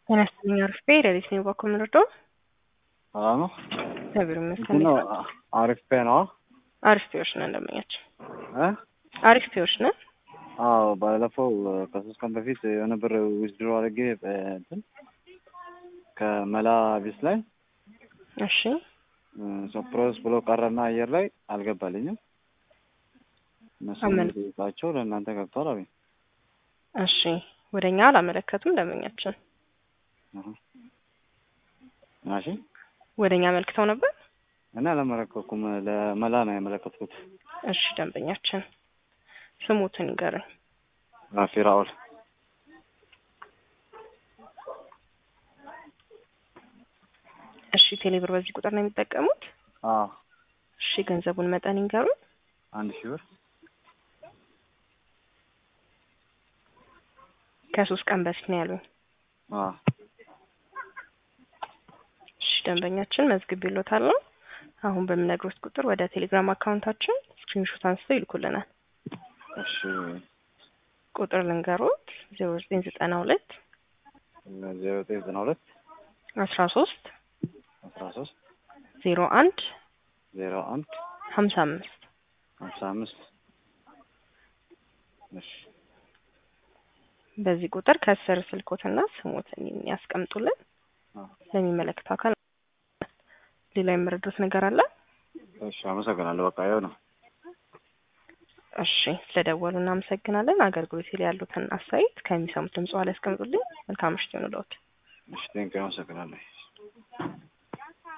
ጤና ይስጥልኝ አሪፍ ቤ ሌሊት ነው በኩል ምንርዶ ሰላም ነው። እግዚአብሔር ይመስገን። እንትን ነው አሪፍ ፔ ነው። አሪፍ ፔዎች ነን እንደምኛቸው እ አሪፍ ፔዎች ነን። አዎ ባለፈው ከሶስት ቀን በፊት የሆነ ብር ዊዝድሮ አድርጌ እንትን ከመላ ቢስ ላይ እሺ ሶፕሮስ ብሎ ቀረና አየር ላይ አልገባልኝም። እነሱ አመን- ጠይቃቸው ለእናንተ ገብቷል አሉኝ። እሺ ወደ እኛ አላመለከቱም እንደምኛችን ማሽ ወደ እኛ አመልክተው ነበር። እና አላመለከኩም ለመላ ነው ያመለከትኩት። እሺ ደንበኛችን ስሙትን ይገርኝ። ራፊ ራኦል እሺ ቴሌብር በዚህ ቁጥር ነው የሚጠቀሙት። አዎ እሺ ገንዘቡን መጠን ይንገሩን። አንድ ሺህ ብር ከሶስት ቀን በፊት ነው ያሉኝ። አዎ እሺ ደንበኛችን መዝግብ ይሎታል ነው። አሁን በምነግሮት ቁጥር ወደ ቴሌግራም አካውንታችን ስክሪንሾት አንስተው ይልኩልናል። እሺ ቁጥር ልንገሮት ዜሮ ዘጠኝ ዘጠና ሁለት ዜሮ ዘጠኝ ዘጠና ሁለት አስራ ሶስት አስራ ሶስት ዜሮ አንድ ዜሮ አንድ ሀምሳ አምስት ሀምሳ አምስት እሺ በዚህ ቁጥር ከስር ስልኮትና ስሞትን ያስቀምጡልን። አዎ። ለሚመለከተው አካል ሌላ የምረዱት ነገር አለ? እሺ አመሰግናለሁ። በቃ ያው ነው። እሺ ስለደወሉ እናመሰግናለን። አገልግሎት ላይ ያሉትን አስተያየት ከሚሰሙት ድምጽ ላይ ያስቀምጡልኝ። መልካም ምሽት ይሁንልዎት። እሺ ቴንኪው አመሰግናለሁ።